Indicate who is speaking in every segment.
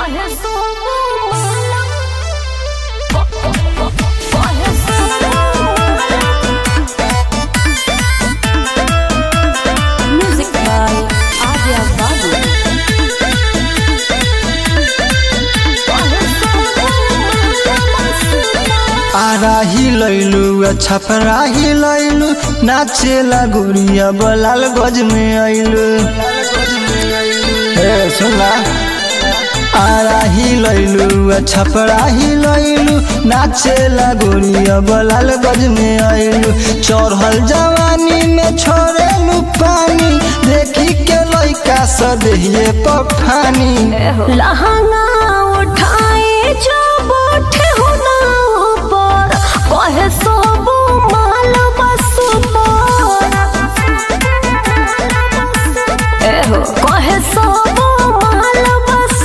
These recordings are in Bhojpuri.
Speaker 1: Coge su mala. Coge su mala. Music by Adya Babu. Coge su mala.
Speaker 2: आराही लैलू छपराही लैलू नाचेला गोरिया बलाल गज में अइलू ए सुनला आराही लैलू छपराही लैलू नाचेला गोरिया बलाल गज में अइलू चढ़ल जवानी में छोड़ेलू पानी देखी के लइका सदेहिए पफानी
Speaker 1: लहंगा उठाए जो बैठे हो ना ऊपर कहे सब माल बस पर एहो कहे सब माल बस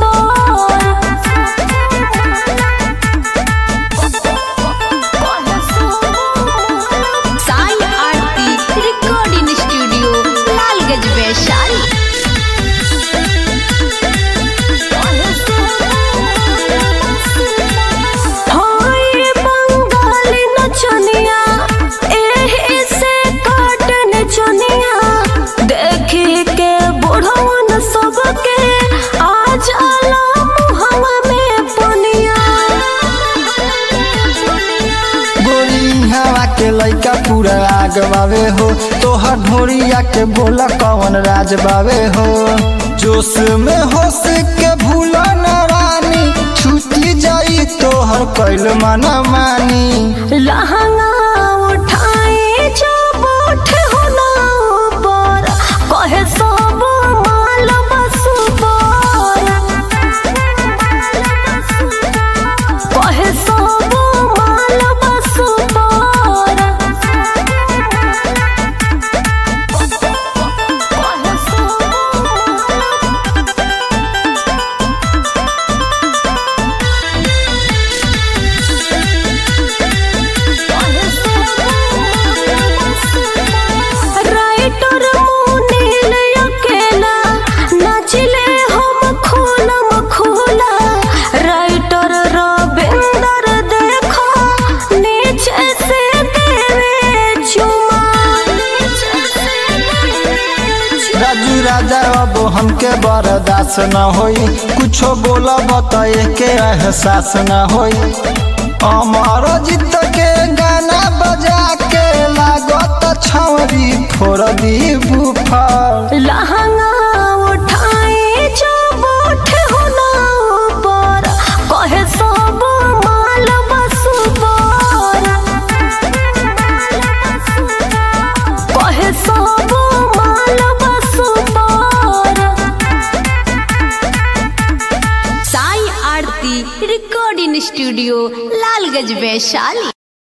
Speaker 1: पर साई आरती रिकॉर्डिंग स्टूडियो लालगंज वैशाली हाय बंगाली नचनिया एही से काटन चनिया देखी के बुढ़वन सबके आ जाला मुहवा में पनिया
Speaker 2: गोरी हवा के लइका पूरा आग बावे हो तोहर ढोरिया के बोला कौन राज बावे हो जोश में होश के भूल न रानी छूटी जाई तोहर कैल मना मानी
Speaker 1: लहंगा उठाए जो बैठे हो ना ऊपर कहे सब माल बस पर कहे सब माल बस पर कहे राइटर मुनील अकेला नाचिले हम खोलम खोला राइटर रविंदर देखो नीचे से देवे चुमा
Speaker 2: राजू राजा अब हमके बर्दाश्त न होई कुछो बोला बताए के एहसास न होई अमर जीत के गाना बजा के लागत छौरी फोड़ दी बुफर
Speaker 1: लहंगा उठाए जो बैठे हो ना ऊपर कहे सब माल बस पर कहे सब माल बस पर साई आरती रिकॉर्डिंग स्टूडियो लालगंज वैशाली